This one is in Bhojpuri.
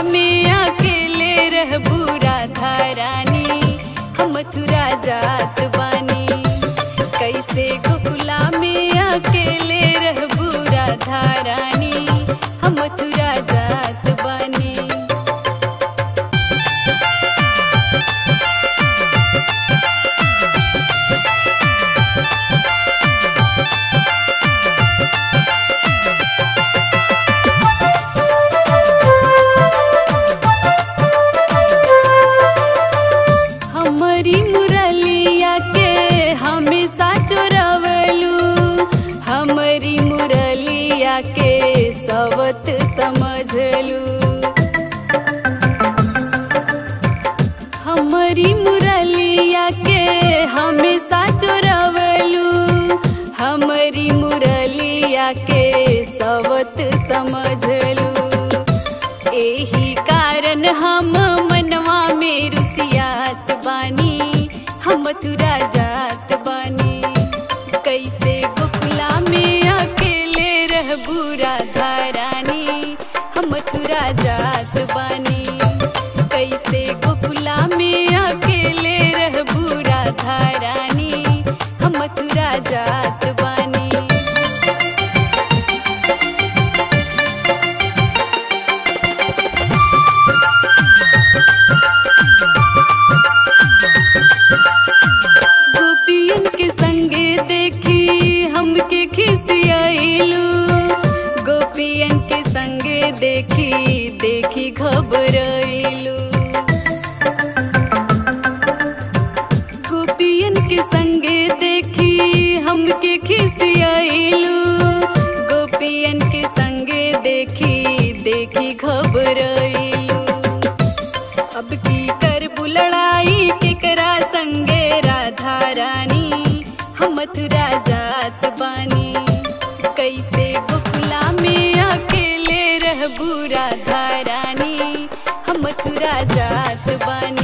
में अकेले रहबू राधा रानी हम मथुरा जात बानी कैसे गोकुला में अकेले रहबू राधा रानी हम मथुरा जात बानी हमारी मुरलिया के हमेशा चोरवलू हमारी मुरलिया के सवत समझलू हमारी मुरलिया के हमेशा चोरवलू हमारी मुरलिया के सवत समझलू एही कारण हम मनवा में रुसियात बानी हम मथुरा जात बानी कैसे गोकुला में अकेले रहबू राधा रानी हम मथुरा जात बानी कैसे गोकुला में अकेले रहबू राधा रानी हम मथुरा जात बानी गोपियन के संगे देखी हमके खिसियाइलू गोपियन के संगे देखी देखी घबराइलू गोपियन के संगे देखी हमके खिसियाइलू गोपियन के संगे देखी देखी घबराइलू अब की कर बुलड़ाई केकरा संगे राधा रानी हम मथुरा जात बानी कैसे गोकुला में अकेले रहबू राधा रानी हम मथुरा जात बानी